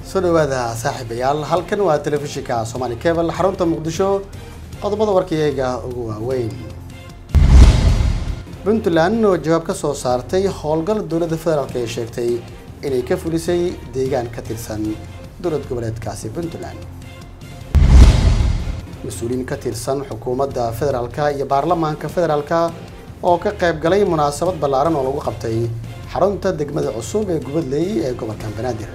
soo dhawaada saaxiibayaal halkan waa telefishinka somaali cable xarunta muqdisho qodobada warkayaga ugu waaweyn puntland oo jawaab ka soo saartay howlgal dowladda federaalk ay sheegtay inay ka fulisay deegaan ka tirsan dowlad goboleedkaasi puntland mas-uuliyiin ka tirsan xukuumadda federaalka iyo baarlamaanka federaalka oo ka qayb galay munaasabad ballaaran oo lagu qabtay xarunta degmada cusub ee gubadley ee gobolka banaadir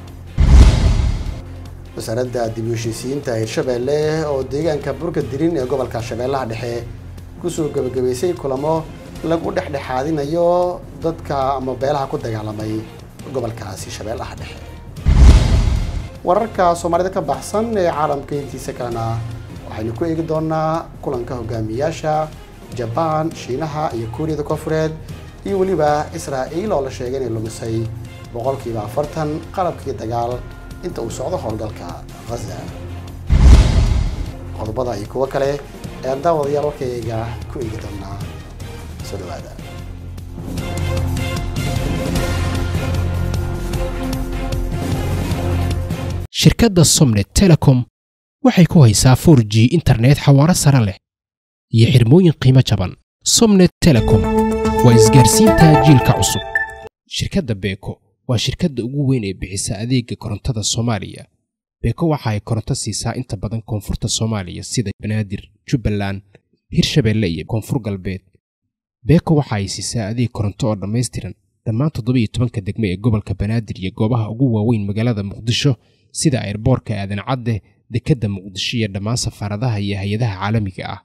wasaaradda dib u heshiisiyiinta hirshabeelle oo deegaanka burka dirin ee gobolka shabeellaha dhexe kusoo gebagabaysay kulamo lagu dhexdhexaadinayo dadka ama beelaha ku dagaalamay gobolkaasi shabeellaha dhexe wararka soomaalida ka baxsan ee caalamka intiisa kalena waxaynu ku eegi doonaa kulanka hogaamiyaasha jabaan shiinaha iyo kuuriyada koonfureed iyo weliba israa'iil oo la sheegay inay lumisay boqolkiiba afartan qalabkii dagaal inta uu socdo howlgalka ghaza qodobada iyo kuwo kale ayaan daawadayaal warkayga ku eegi doonaa soo dhawaada shirkadda somnet telecom waxay ku haysaa 4 g internet xawaaro sare leh iyo xirmooyin qiimo jaban somnet telecom waa isgaarsiinta jiilka cusub shirkadda beeko waa shirkadda ugu weyn ee bixisa adeega korontada soomaaliya beeko waxa ay koronto siisaa inta badan koonfurta soomaaliya sida banaadir jubbaland hirshabeelle iyo koonfur galbeed beeko waxa ay siisaa adeeg koronto oo dhammaystiran dhammaan toddoba iyo tobanka degme ee gobolka banaadir iyo goobaha ugu waaweyn magaalada muqdisho sida airboorka aadan cadde dekedda muqdisho iyo dhammaan safaaradaha iyo hay-adaha caalamiga ah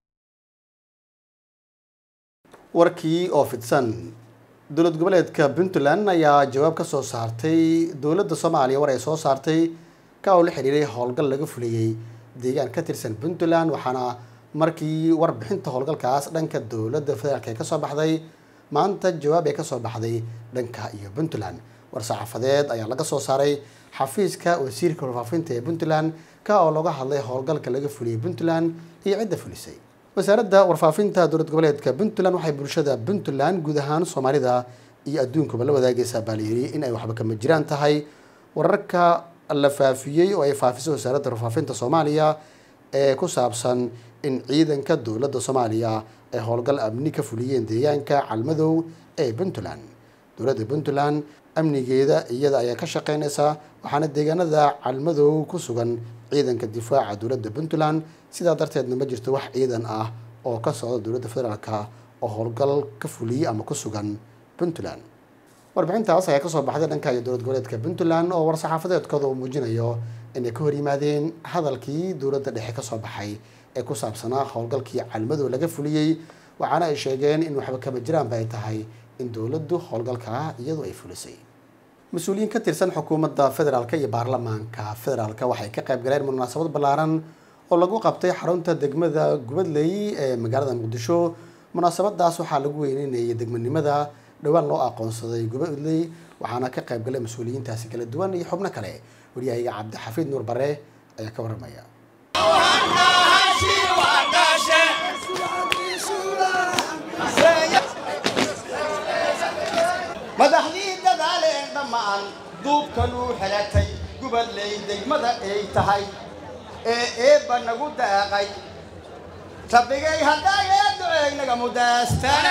warkii oo fidsan dowlad goboleedka puntland ayaa jawaab ka soo saartay dowladda soomaaliya war ay soo saartay ka oo la xiriiray howlgal laga fuliyey deegaan ka tirsan puntland waxaana markii warbixinta howlgalkaas dhanka dowladda federaalk ee kasoo baxday maanta jawaab ay kasoo baxday dhanka iyo puntland war-saxaafadeed ayaa laga soo saaray xafiiska wasiirka warfaafinta ee puntland ka oo looga hadlay howlgalka laga fuliyey puntland iyo cidda fulisay wasaaradda warfaafinta dowlad goboleedka puntland waxay bulshada puntland guud ahaan soomaalida iyo adduunkuba la wadaagaysaa baa layiri in ay waxba kama jiraan tahay wararka la faafiyey oo ay faafisay wasaaradda warfaafinta soomaaliya ee ku saabsan in ciidanka dowladda soomaaliya ay howlgal amni ka fuliyeen deegaanka calmadow ee puntland dowladda puntland amnigeeda iyada ayaa ka shaqeynaysaa waxaana deegaanada calmadow ku sugan ciidanka difaaca dowladda puntland sidaa darteedna ma jirto wax ciidan ah oo ka socda dowladda federaalka oo howlgal ka fuliyey ama ku sugan puntland warbixintaas ayaa kasoo baxday dhanka iyo dowlad goboleedka puntland oo war-saxaafadeedkooda uu muujinayo inay ka hor yimaadeen hadalkii dowladda dhexe kasoo baxay ee ku saabsanaa howlgalkii calmadow laga fuliyey waxaana ay sheegeen in waxba kama jiraanba ay tahay in dowladdu howlgalkaa iyadu ay fulisay mas-uuliyiin ka tirsan xukuumadda federaalka iyo baarlamaanka federaalka waxay ka qayb galeen munaasabad ballaaran oo lagu qabtay xarunta degmada gubadley ee magaalada muqdisho munaasabadaas waxaa lagu weyneynayay degmanimada dhowaan loo aqoonsaday gubadley waxaana ka qayb galay mas-uuliyiintaasi kala duwan iyo xubno kale waryahaga cabdixafiid nuur bare ayaa ka warramaya madaxdii dadaaleen dhammaan duubkanuu xelatay gubadley degmada ay tahay ee eebba nagu daaqay rabbigay haddaaye duceegnaga mudaastana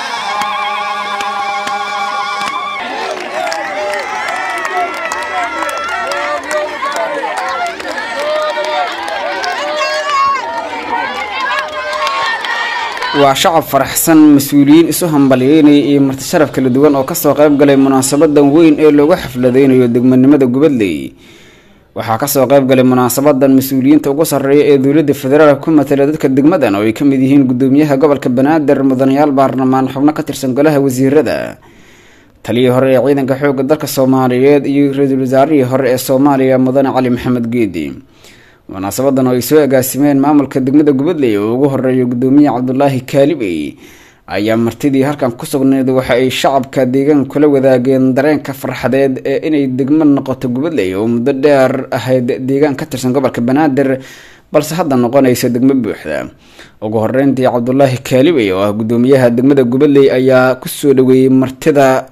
waa shacab faraxsan mas-uuliyiin isu hambalyeynaya iyo marti sharaf kala duwan oo kasoo qayb galay munaasabadan weyn ee loogu xafladeynayo degmanimada gubadley waxaa kasoo qayb galay munaasabadan mas-uuliyiinta ugu sarreeya ee dowladda federaalk ku matala dadka degmadan oo ay kamid yihiin gudoomiyaha gobolka banaadir mudanayaal baarlamaan xubno ka tirsan golaha wasiirada taliyii hore ee ciidanka xoogga dalka soomaaliyeed iyo ra-iisul wasaarihii hore ee soomaaliya mudane cali maxamed geedi munaasabadan oo ay soo agaasimeen maamulka degmada gubadley oo ugu horeeya gudoomiye cabdulaahi kaalibey ayaa martidii halkan ku sugnayd waxa ay shacabka deegaanka kula wadaageen dareenka farxadeed ee inay degmo noqoto gubadley oo muddo dheer ahayd deegaan ka tirsan gobolka banaadir balse hadda noqonaysa degmo buuxda ugu horeyntii cabdulaahi kaalibey oo ah gudoomiyaha degmada gubadley ayaa kusoo dhaweeyey martida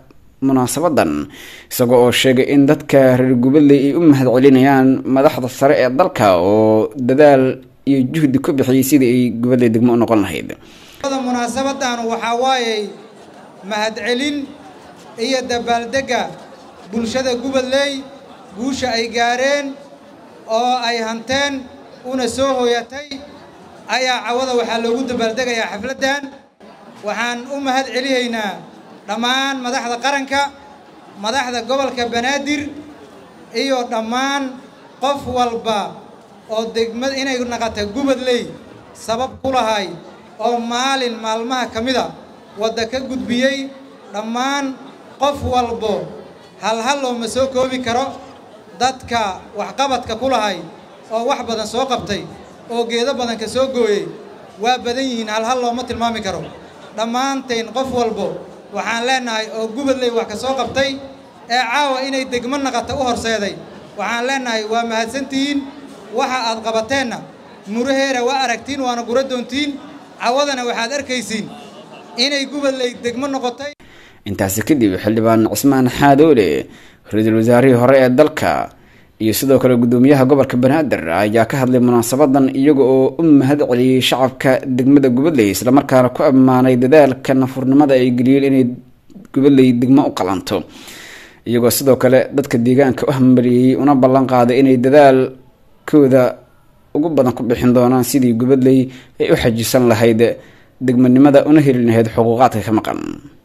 munaasabadan isagoo oo sheegay in dadka reer gubadley ay u mahad celinayaan madaxda sare ee dalka oo dadaal iyo juhdi ku bixiyay sidii ay gubadley degmo u noqon lahayd munaasabadan waxaa waayey mahadcelin iyo dabaaldega bulshada gubadley guusha ay gaareen oo ay hanteen una soo hooyatay ayaa cawada waxaa loogu dabaaldegayaa xafladdan waxaan u mahad celihaynaa dhammaan madaxda qaranka madaxda gobolka banaadir iyo dhammaan qof walba oo degmad inay naqata gubadley sabab ku lahay oo maalin maalmaha ka mida wadda ka gudbiyey dhammaan qof walbo halhal looma soo koobi karo dadka waxqabadka ku lahay oo wax badan soo qabtay oo geedo badan ka soo gooyey waa badan yihiin halhal looma tilmaami karo dhammaantayn qof walbo waxaan leennahay oo gubadley wax ka soo qabtay ee caawa inay degmo naqata u horseeday waxaan leennahay waa mahadsantihiin waxa aad qabateenna muraheera waa aragtiin waana gura doontiin cawadana waxaad arkaysiin inay gubadley degmo noqotay intaasi kadib xildhibaan cismaan xaadoole ra-iisul wasaarihii hore ee dalka iyo sidoo kale gudoomiyaha gobolka banaadir ayaa ka hadlay munaasabadan iyaga oo u mahad celiyey shacabka degmada gubadley islamarkaana ku ammaanay dadaalka nafurnimada ay geliyeen inay gubadley degmo u qalanto iyagoo sidoo kale dadka deegaanka u hambaliyey una ballan qaaday inay dadaalkooda ugu badan ku bixin doonaan sidii gubadley ay u xajisan lahayd degmanimada una heli lahayd xuquuqaadka ka maqan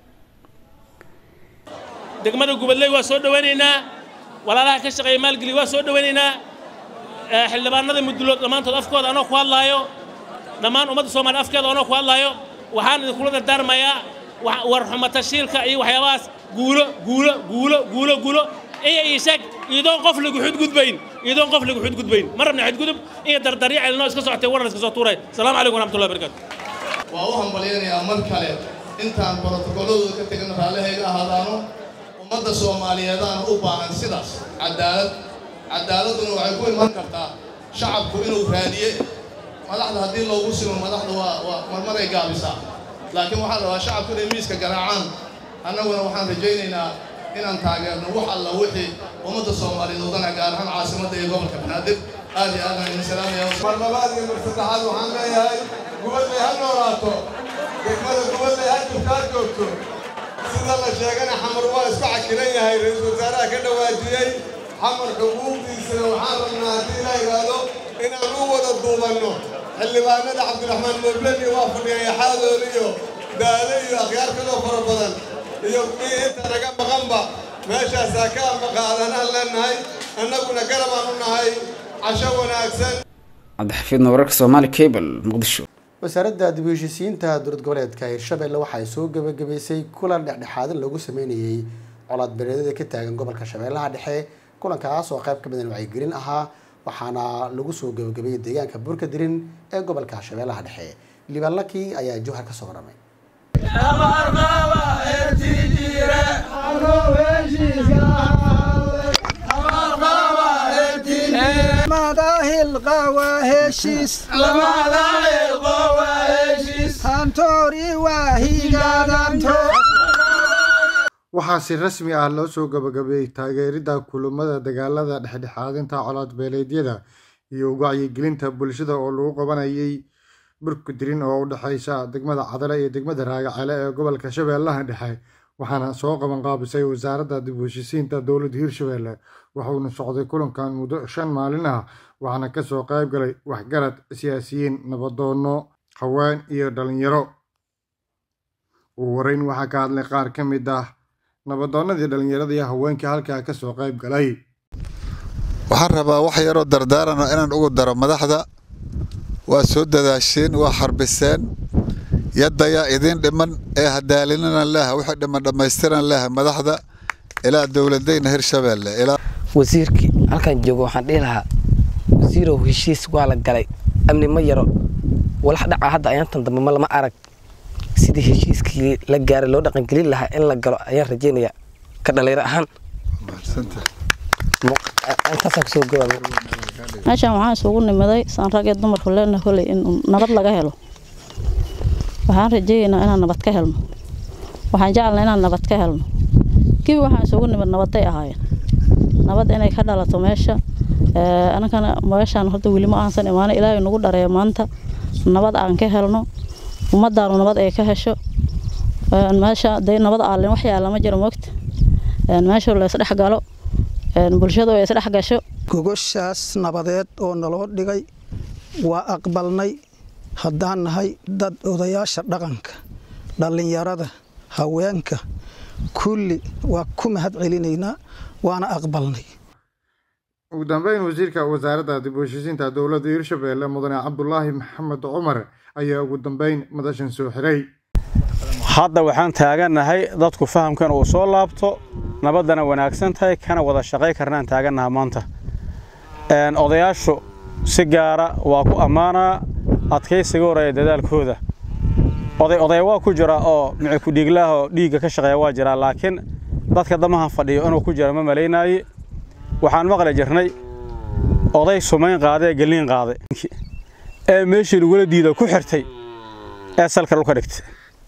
degmada gubadley waa soo dhawaynaynaa walaalaha ka shaqeeya maalgeli waa soo dhawaynaynaa xildhibaanada mudulood dhammaantood afkooda anoo ku hadlaayo dhammaan ummadda soomaaliya afkeeda anoo ku hadlaayo waxaan idinkula dardaarmayaa warxumatashiilka iyo waxyaabahaas guulo guulo guulo guulo guulo iyo ii sheeg iyadoon qof lagu xudgudbayn iyadoon qof lagu xudgudbayn ma rabna xudgudub iyo dardaryo celinoo iska socotay waran iska soo tuuray asalaamu calaykum waraxmatullahi barakatu waa u hambalyaynayaa mar kale intaan borotokolladooda ka tegin raallihayga ahaadaano ummadda soomaaliyeedaana u baahan sidaas cadaalad cadaaladduna waxay ku iman kartaa shacabku inuu raadiye madaxda haddii loogu simo madaxda waa waa marmaray gaabisaa laakiin waxaan rabaa shacabku inay miiska garaacaan annaguna waxaan rajaynaynaa inaan taageerno wax alla wixii ummadda soomaaliyeed wadana gaar ahaan caasimadda iyo gobolka banaadir aad iyo aad aan idin salaamaya mar labaad iyo mar saddexaad waxaan leeyahay gubadley ha noolaato degmada gubadley ha jirto ha joogto sida la sheegana xamar waa isku cakilan yahay ra-iisul wasaaraha ka dhawaajiyey xamar xuquuqdiisana waxaan rabnaa haddii la yidhaahdo inaan u wada duubanno xildhibaanada cabdiraxmaan mobleni waa fadhiyay xaadool iyo daale iyo akhyaar kaloo fara badan iyo kuwii inta naga maqanba meeshaasaa ka ambaqaadanaan leennahay annaguna garabaan u nahay casho wanaagsan cabdixafiidna wararka soomaali cable muqdisho wasaaradda dib u heshiisiinta dowlad goboleedka hirshabelle waxay soo gebagabaysay kulan dhexdhexaadin lagu sameynayey colaad bereedada ka taagan gobolka shabeellaha dhexe kulankaas oo qayb ka midan wacyigelin ahaa waxaana lagu soo gebagabeeyey deegaanka burka dirin ee gobolka shabeellaha dhexe liibaan laki ayaa jowhar ka soo waramay waxaa si rasmi ah loo soo gabagabeeyey taageeridda kulamada dagaalada dhexdhexaadinta colaad beeleedyada iyo wacyigelinta bulshada oo lagu qabanayay burkudirin oo u dhexeysa degmada cadale iyo degmada raagacele ee gobolka shabeellaha dhexe waxaana soo qaban qaabisay wasaaradda dib u heshisiinta dowladda hirshabelle wuxuuna socday kulankan muddo shan maalin ah waxaana kasoo qayb galay waxgarad siyaasiyiin nabadoono haween iyo dhalinyaro ugu horeyn waxaa ka hadlay qaar ka mid ah nabadoonnadii dhallinyarada iyo haweenkii halkaa kasoo qayb galay waxaan rabaa wax yaroo dardaarana inaan ugu daro madaxda waa soo dadaasheen waa xarbiseen yaddayaa idiin dhiman ee hadaalinana leeha wixii dhiman dhammaystiran leeha madaxda ilaa dowladayna hirshabeelle wasiirkii halkan joogo waxaan dhihi lahaa wasiirow heshiis waa la galay amni ma yaro walax dhaca hadda ayaantan dambe ma lama arag sidii heshiiskii la gaaray loo dhaqangelin lahaa in la galo ayaan rajeynaya ka dhalinyaro ahaan meeshaan waxaan isugu nimaday saan rag ee dumarku leena holey in nabad laga helo waxaan rajeeyaynaa inaan nabad ka helno waxaan jecelnaa inaan nabad ka helno gebi waxaan isugu nimid nabaday ahaayeen nabad inay ka dhalato meesha anankana meeshaan horta weli ma aansan imaano ilaahay nagu dhareeyo maanta nabad aan ka helno ummadaanu nabad ay ka hesho meesha day nabad aalin wax yaalla ma jiro mogta meesha la isdhex galo bulshadu ay isdhex gasho gogoshaas nabadeed oo naloo dhigay waa aqbalnay haddaan nahay dad odayaasha dhaqanka dhallinyarada haweenka kulli waa ku mahad celinaynaa waana aqbalnay ugu dambeyn wasiirka wasaaradda dib u heshiisiinta dowladda hirshabelle mudane cabdulaahi maxamed cumar ayaa ugu dambeyn madashan soo xiray hadda waxaan taagannahay dadku fahamkan uu soo laabto nabaddana wanaagsan tahay kana wada shaqay karnaan taagannaha maanta odayaashu si gaara waa ku ammaanaa adkaysiga horeeya dadaalkooda oday odaya waa ku jira oo mici ku-dhiiglaah oo dhiigga ka shaqeeya waa jiraa laakiin dadka damahan fadhiyo inuu ku jira ma malaynaaye waxaan maqli jirnay oday sumayn qaaday ee gelliin qaaday ee meeshii lagula diida ku xirtay ee salka dhulka dhigtay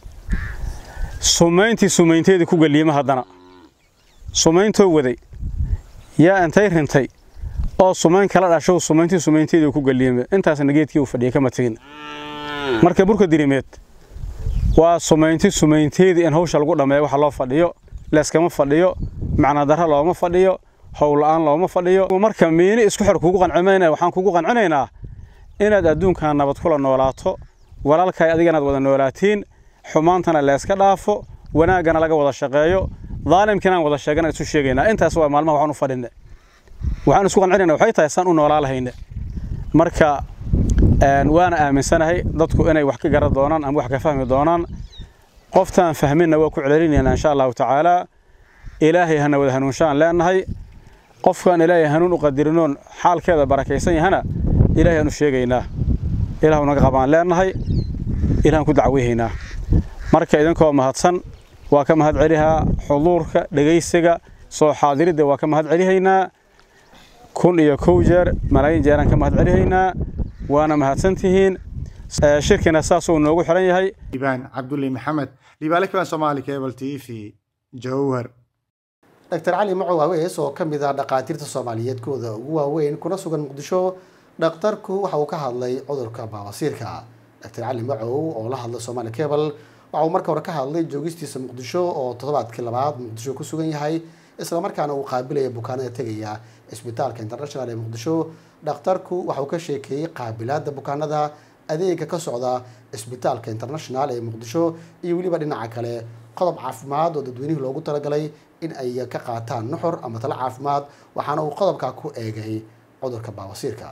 sumayntii sumaynteedii ku gelliima haddana sumayntoo waday yaa intay rintay oo sumayn kala dhashow sumayntii sumaynteedii ku gelliima intaasna geedkii uu fadhiyay kama tegin marka burka dirimeed waa sumaynti sumaynteedii in hawsha lagu dhammeeyo waxa loo fadhiyo leeskama fadhiyo macnadarra looma fadhiyo howla'aan looma fadhiyo marka miini isku xir kugu qancimayna waxaan kugu qancinaynaa inaad adduunkan nabad kula noolaato walaalkaay adiganaad wada noolaatiin xumaantana leeska dhaafo wanaaggana laga wada shaqeeyo daalimkiinaan wada sheegana isu sheegaynaa intaas waa maalmaha waxaan u fadhinne waxaan isku qancinaynaa waxay tahay saan u noolaa lahayne marka waana aaminsanahay dadku inay wax ka garan doonaan ama wax ka fahmi doonaan qoftaan fahminna waa ku celcelinaynaa insha allahu tacaalaa ilaahay hana wada hanuunshaan leenahay qofkaan ilaahay hanuun u qadirinoon xaalkeeda barakaysan yahana ilaahay aanu sheegaynaa ilaahu naga qabaan leenahay ilahan ku dacweyhaynaa marka idinkoo mahadsan waa ka mahad celihaa xuduurka dhegaysiga soo xaadiridda waa ka mahad celihaynaa kun iyo kow jeer malaayiin jeeraan ka mahad celihaynaa waana mahadsantihiin shirkina saasuu noogu xiran yahay liibaan cabdulle maxamed liibaale kabaan soomaali cable t v jowhar dr cali macow awees oo ka mid ah dhaqaatiirta soomaaliyeed kooda ugu waaweyn kuna sugan muqdisho dhakhtarku waxa uu ka hadlay cudurka baabasiirka dr cali macow oo la hadlay somaali cable waxa uu marka hore ka hadlay joogistiisa muqdisho oo toddobaadkii labaad muqdisho ku sugan yahay islamarkaana uu qaabilaya bukaanada tegaya isbitaalka international ee muqdisho dhakhtarku waxa uu ka sheekeeyey qaabilaada bukaanada adeega ka socda isbitaalka international ee muqdisho iyo weliba dhinaca kale qodob caafimaad oo dadweynihii loogu talagalay in ay ka qaataan nuxur ama talo caafimaad waxaana uu qodobkaa ku eegay cudurka baabasiirka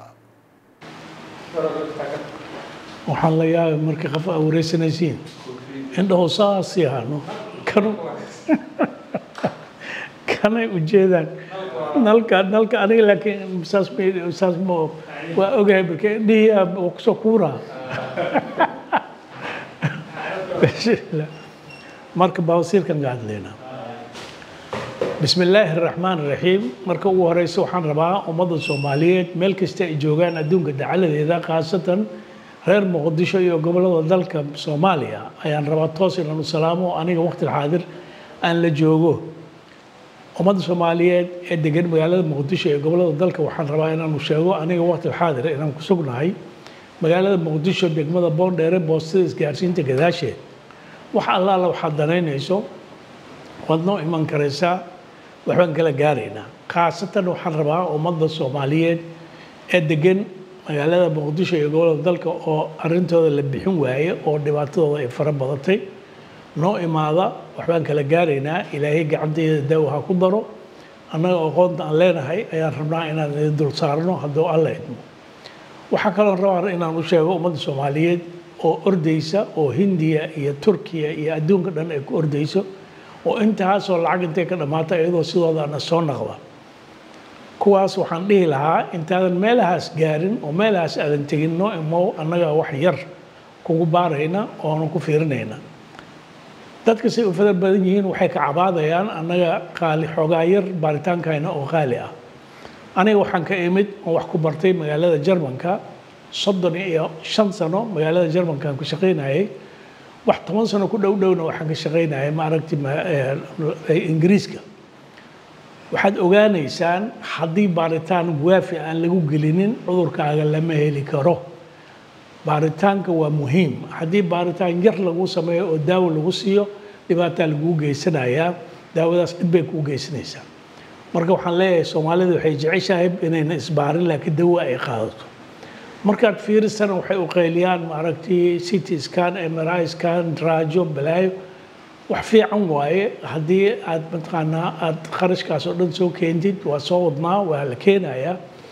waxaan la yaabay markii qof aa wareysanaysiin indhaho saas yahaano kanu kanay ujeedaan nalka nalka aniga laakiin saas saas ma waa ogahay marka indhihii waa kusoo kuuraa marka baabasiirkan ka hadlaynaa بسم الله الرحمن الرحيم marka ugu horeysa waxaan rabaa ummadda Soomaaliyeed meel kasta ay joogaan adduunka dacaladeeda khaasatan reer Muqdisho iyo gobolada dalka Soomaaliya ayaan rabaa toos inaan u salaamo aniga waqti xaadir aan la joogo ummadda Soomaaliyeed ee degan magaalada Muqdisho iyo gobolada dalka waxaan rabaa inaan u sheego aniga waqti xaadir inaan ku sugnahay magaalada Muqdisho degmada Boondheere boostada isgaarsiinta gadaasheed wax allaala waxaad danaynayso waad noo iman karaysaa waxbaan kala gaaraynaa khaasatan waxaan rabaa ummadda soomaaliyeed ee degan magaalada muqdisho iyo gobolada dalka oo arrintooda la bixin waaye oo dhibaatadooda ay fara badatay noo imaada waxbaan kala gaaraynaa ilaahay gacanteeda daawo ha ku daro annaga aqoonta aan leenahay ayaan rabnaa inaan idin dul saarno hadduu alla idmo waxaa kaloo rabaa inaan u sheego ummadda soomaaliyeed oo ordaysa oo hindiya iyo turkiya iyo adduunka dhan ay ku ordayso oo intaasoo lacag intay ka dhammaata iyadoo sidoodaana soo naqda kuwaas waxaan dhihi lahaa intaadan meelahaas gaarin oo meelahaas aadan tegin noo imow annaga wax yar kugu baarayna oonan ku fiirinayna dadka say u fadar badan yihiin waxay ka cabaadayaan annaga qaali xoogaa yar baaritaankayna oo qaali ah aniga waxaan ka imid oo wax ku bartay magaalada jarmanka soddon iyo shan sano magaalada jarmankaan ku shaqaynayay wax toban sano ku dhow dhowna waxaan ka shaqaynayay maaragti ingiriiska waxaad ogaanaysaan haddii baaritaan waafi aan lagu gelinin cudurkaaga lama heli karo baaritaanka waa muhiim haddii baaritaan yar lagu sameeyo oo daawo lagu siiyo dhibaataa laguu geysanayaa daawadaas dhib bay kuu geysanaysaa marka waxaan leeyahay soomaalida waxay jeceshahay inayna isbaarin laakiin dawo ay qaadato markaad fiirisana waxay u qayliyaan maaragtay city scan mri scan raajo balaayo wax fiican waaye haddii aad mataqaanaa aad kharashkaas oo dhan soo keentid waa soo wadnaa waa la keenayaa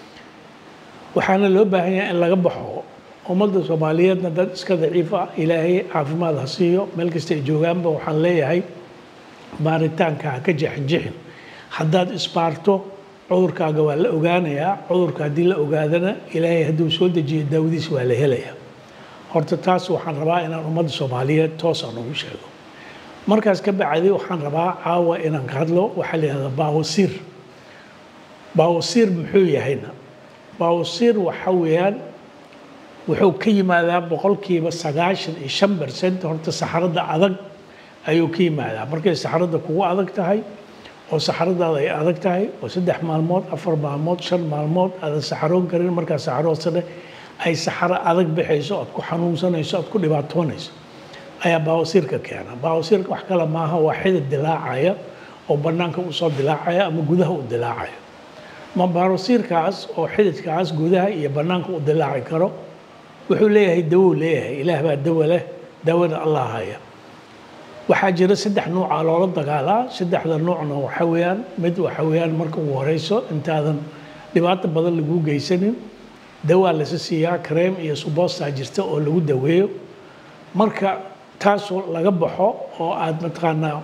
waxaana loo baahan yahay in laga baxo ummadda soomaaliyeedna dad iska daciif ah ilaahay caafimaad ha siiyo meel kasta ay joogaanba waxaan leeyahay baaritaanka ha ka jexinjixin haddaad isbaarto cudurkaaga waa la ogaanayaa cudurka haddii la ogaadana ilaahay hadduu soo dejiyo daawadiis waa la helayaa horta taas waxaan rabaa inaan ummadda soomaaliyeed toosaan ugu sheego markaas ka bacdi waxaan rabaa caawa inaan ka hadlo waxaa la yihahdaa baawasiir baawasiir muxuu yahayna baawasiir waxa weeyaan wuxuu ka yimaadaa boqolkiiba sagaashan iyo shan bercent horta saxarada adag ayuu ka yimaadaa markay saxarada kugu adag tahay oo saxaradaada ay adag tahay oo saddex maalmood afar maalmood shan maalmood aadan saxaroon karin markaa saxaroodsane ay saxaro adag bixayso oad ku xanuunsanayso oad ku dhibaatoonayso ayaa baawasiirka keena baawasiirka wax kale maaha waa xidid dilaacaya oo bannaanka usoo dilaacaya ama gudaha u dilaacaya ma baawasiirkaas oo xididkaas gudaha iyo bannaanka u dilaaci karo wuxuu leeyahay dawow leeyahay ilaah baa dawo leh dawada allah haya waxaa jira saddex nuuca loola dagaalaa saddexda nuucna waxa weeyaan mid waxa weeyaan marka ugu horeyso intaadan dhibaato badan lagu geysanin dawaa lasa siiyaa kareem iyo suboostaa jirta oo lagu daweeyo marka taasoo laga baxo oo aad mataqaanaa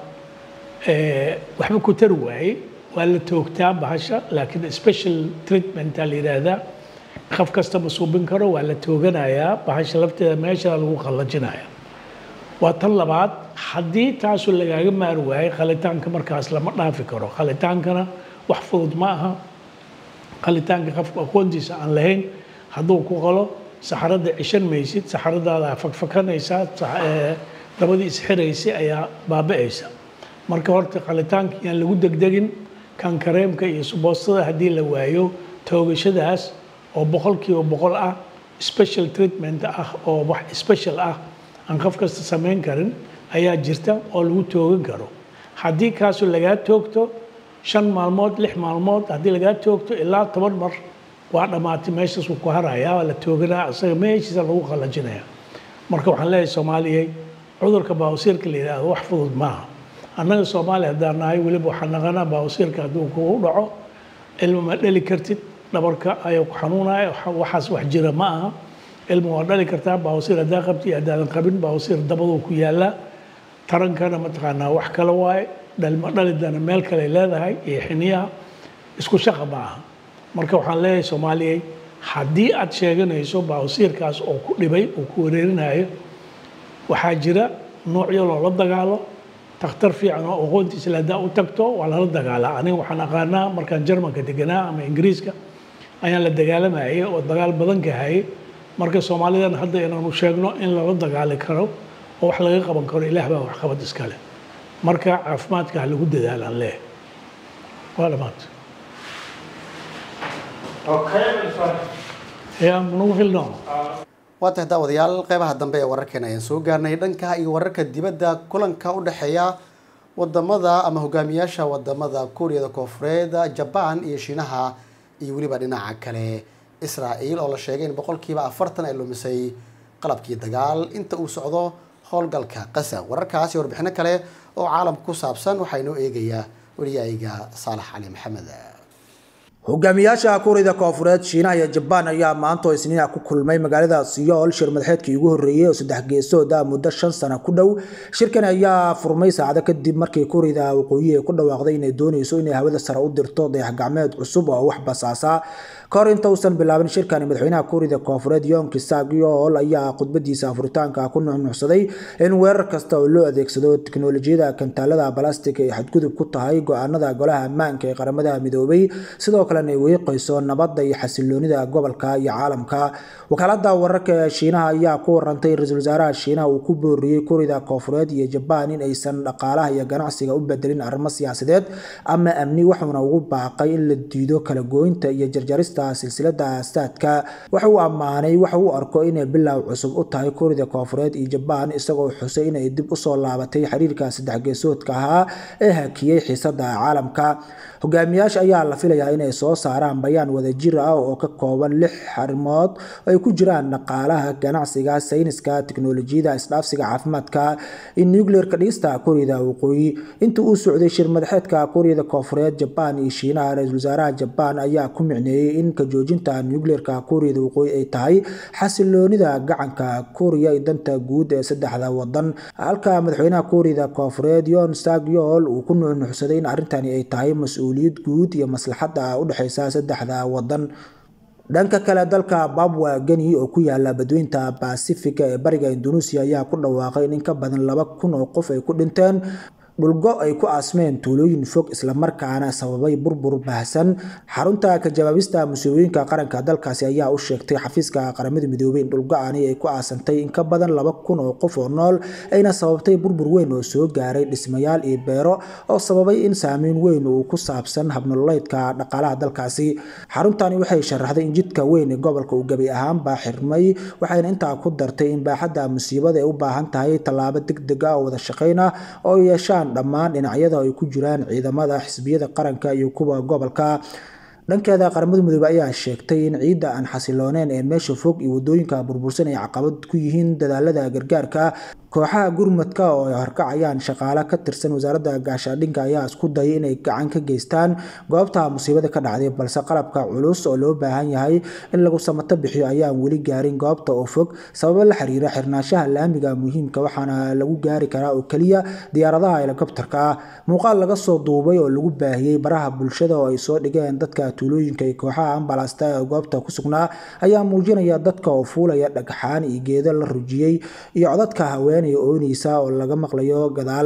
waxba ku tari waaye waa la toogtaa bahasha laakiin special treatmentaa la yidhaahdaa qaf kasta ma suubin karo waa la tooganayaa bahasha lafteeda meesha lagu qallajinaya waa tan labaad haddii taasu lagaaga maari waayo qalitaanka markaas lama dhaafi karo qalitaankana wax fudud ma aha qalitaanka qofka aqoontiisa aan lahayn hadduu ku qalo saxarada cishan maysid saxaradaada fakfakanaysaa dabadii isxiraysay ayaa baaba'aysa marka horta qalitaanka yaan lagu degdegin kan kareemka iyo suboostada haddii la waayo toogashadaas oo boqolkiiba boqol ah special treatment ah oo wax special ah aan qof kasta samayn karin ayaa jirta oo lagu toogan karo haddii kaasu lagaa toogto shan maalmood lix maalmood haddii lagaa toogto ilaa toban mar waa dhammaatay meeshaas wuu ku harayaa waa la tooganaa isaga meeshiisa lagu qallajinaya marka waxaan leeyahay soomaaliyey cudurka baawasiirka la yidhaahdo wax fudud maaha annaga soomaaliya haddaan nahay weliba waxaan naqanaa baawasiirka hadduu kugu dhaco ilma ma dhali kartid dhabarka ayaa ku xanuunaya waxaas wax jira ma aha ilma waa dhali kartaa baawasiir haddaa qabti iyo haddaadan qabin baawasiir dabaduu ku yaallaa tarankana mataqaanaa wax kale waaye dhalma dhalidana meel kale leedahay iyo xiniyaha isku shaqa ma aha marka waxaan leeyahay soomaaliyey haddii aad sheeganayso baawasiirkaas oo ku dhibay oo ku wareerinayo waxaa jira noocyo loola dagaalo takhtar fiican oo aqoontiisa haddaa u tagto waa lala dagaalaa aniga waxaan aqaanaa markaan jarmanka deganaa ama ingiriiska ayaan la dagaalamayay oo dagaal badan ka hayay marka soomaalidan hadda inaanu sheegno in lala dagaali karo oo wax laga qaban karo ilaah baa waxqabad iskale marka caafimaadka ha lagu dadaalaan leeh waa dhamaanta ya nagu filno waa tahay daawadayaal qeybaha dambe ee wararkeena ayaan soo gaarnay dhanka iyo wararka dibadda kulanka u dhexeeya wadamada ama hogaamiyaasha wadamada kuuriyada koofureed jabaan iyo shiinaha iyo weliba dhinaca kale israa'iil oo la sheegay in boqolkiiba afartan ay lumisay qalabkii dagaal inta uu socdo howlgalka qasa wararkaasi warbixino kale oo caalamka ku saabsan waxaa inoo eegayaa wariyayga saalax cali maxamed hogaamiyaasha kuuriyada koofureed shiinaha iyo jabaan ayaa maanta oo isniina ku kulmay magaalada siyool shir madaxeedkii ugu horreeyey oo saddex geesooda muddo shan sano ku dhow shirkan ayaa furmay saacado kadib markii kuuriyada waqooyi ay ku dhawaaqday inay doonayso inay hawada sare u dirto dayax gacmeed cusub oo wax basaasa kahor inta uusan bilaabin shirkani madaxweynaha kuuriyada koofureed yonki sagyool ayaa khudbadiisa afuritaanka ku nuxnuxsaday in weerar kasta oo loo adeegsado tiknolojiyada kantaalada balastic ay xadgudub ku tahay go-aanada golaha ammaanka ee qaramada midoobay sidoo kalena ay weeqayso nabadda iyo xasiloonida gobolka iyo caalamka wakaalada wararka ee shiinaha ayaa ku warantay ra-iisul wasaaraha shiinaha uu ku booriyey kurida koofureed iyo jabaan in aysan dhaqaalaha iyo ganacsiga u bedelin arrimo siyaasadeed ama amni wuxuuna ugu baaqay in la diido kala gooynta iyo jarjarista silsilada staadka waxa uu ammaanay waxa uu arko inay bilow cusub u tahay kurida koofureed iyo jabaan isagoo xusay inay dib usoo laabatay xiriirka saddex geesoodka ahaa ee hakiyey xiisada caalamka hogaamiyaasha ayaa la filayaa inay soo saaraan bayaan wadajir ah oo ka kooban lix arrimood oo ay ku jiraan dhaqaalaha ganacsiga sayniska tiknolojiyada isdhaafsiga caafimaadka iyo nuclearka dhigista kuuriyada waqooyi intii uu socday shir madaxeedka kuuriyada koofureed jabaan iyo shiinaha ra-iisul wasaaraha jabaan ayaa ku micneeyey in ka joojinta nuclearka kuuriyada waqooyi ay tahay xasiloonida gacanka kuuriya iyo danta guud ee saddexda wadan halka madaxweynaha kuuriyada koofureed yon sagyol uu ku nuuxnuuxsaday in arrintani ay tahay mas-uuliyad guud iyo maslaxadda u dhexeysa saddexda wadan dhanka kale dalka babwa geni oo ku yaala badweynta basifiga ee bariga indonesia ayaa ku dhawaaqay in in ka badan laba kun oo qof ay ku dhinteen dhulgo ay ku aasmeen tuulooyin fog islamarkaana sababay burbur baahsan xarunta ka jawaabista musiibooyinka qaranka dalkaasi ayaa u sheegtay xafiiska qaramada midoobay in dhulgo-ani ay ku aasantay in ka badan laba kun oo qof oo nool ayna sababtay burbur weyn oo soo gaaray dhismayaal iyo beero oo sababay in saameyn weyn uu ku saabsan habnololeydka dhaqaalaha dalkaasi xaruntani waxay sharaxday in jidka weyn ee gobolka uu gebi ahaanba xirmay waxayna intaa ku dartay in baaxadda musiibada ay u baahan tahay tallaabo degdeg ah oo wada shaqayn ah oo yeeshaan dhammaan dhinacyada ay ku jiraan ciidamada xisbiyada qaranka iyo kuwa gobolka dhankeeda qaramada midoobe ayaa sheegtay in ciidda aan xasilooneyn ee meesha fog iyo wadooyinka burbursan ay caqabad ku yihiin dadaalada gargaarka kooxaha gurmadka oo ay horkacayaan shaqaale ka tirsan wasaaradda gaashaadhinka ayaa isku dayay inay gacan ka geystaan goobta musiibada ka dhacday balse qalabka culus oo loo baahan yahay in lagu samato bixiyo ayaan weli gaarin goobta oo fog sababo la xiriira xirnaanshaha laamiga muhiimka waxaana lagu gaari karaa oo keliya diyaaradaha helikobterka ah muuqaal laga soo duubay oo lagu baahiyey baraha bulshada oo ay soo dhigeen dadka tuulooyinka iyo kooxaha ambalasta ee goobta ku sugnaa ayaa muujinaya dadka oo fuulaya dhagxaan iyo geedo la rujiyey iyo codadka haween ooneysa oo laga maqlayo gadaal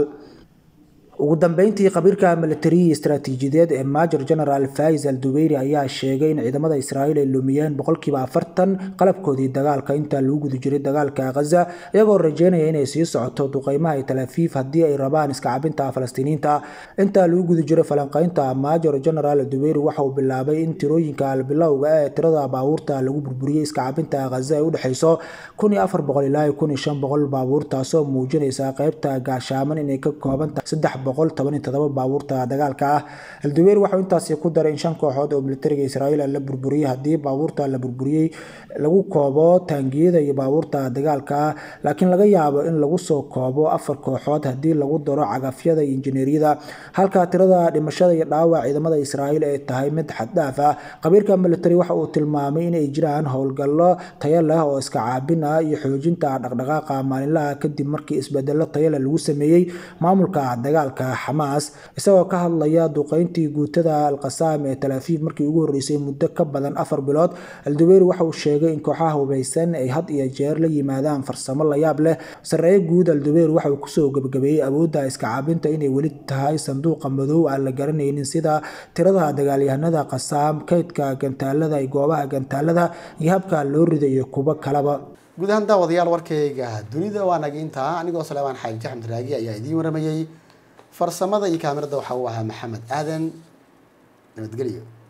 ugu dambeyntii khabiirka militariya istaraatiijiyadeed ee major general faiz al dubeyri ayaa sheegay in ciidamada israa'iil ay lumiyeen boqolkiiba afartan qalabkoodii dagaalka inta lagu guda jiray dagaalka ghaza iyagoo rajeynaya inay sii socoto duqeymaha iyo talaafiif haddii ay rabaan iska cabinta falastiiniinta inta lagu guda jiray falanqeynta major general dubeyri waxa uu bilaabay in tirooyinka bilowga ee tirada baabuurta lagu burburiyey iska cabinta ghaza ay u dhexeyso kun iyo afar boqol ilaa kun iyo shan boqol baabuur taasoo muujinaysa qeybta gaashaaman inay ka kooban tahay saddex baabuurta dagaalka ah aldubeer waxau intaasi ku daray in shan kooxood oo militariga israa'iil la burburiyey haddii baabuurta la burburiyey lagu koobo taangiyada iyo baabuurta dagaalka ah laakiin laga yaabo in lagu soo koobo afar kooxood haddii lagu daro cagafyada iyo injineeriyada halka tirada dhimashada iyo dhaawac ciidamada israa'iil ay tahay mid xaddhaaf ah khabiirka militari waxa uu tilmaamay inay jiraan howlgallo tayo leh oo iska caabin ah iyo xoojinta dhaqdhaqaaqa maalinlaha kadib markii isbedelo tayo leh lagu sameeyey maamulka dagaalka xamaas isagoo ka hadlaya duqeyntii guutada alqasaam ee talaafiif markii ugu horreysay muddo ka badan afar bilood aldubeeri waxa uu sheegay in kooxaha hubaysan ay had iyo jeer la yimaadaan farsamo la yaab leh sarreeye guud aldubeer waxa uu kusoo gebagabeeyey awoodda iska caabinta inay weli tahay sanduuqa madow aan la garanaynin sida tirada dagaalyahanada qasaam kaydka gantaalada iyo goobaha gantaalada iyo habka loo rida iyo kuwo kalaba guud ahaan daawadayaal warkayga dunida waa nagiintaa anigoo salaamaan xaaji axmed raagi ayaa idiin waramayey farsamada iyo kaamirada waxa uu ahaa maxamed aadan nabadgelyo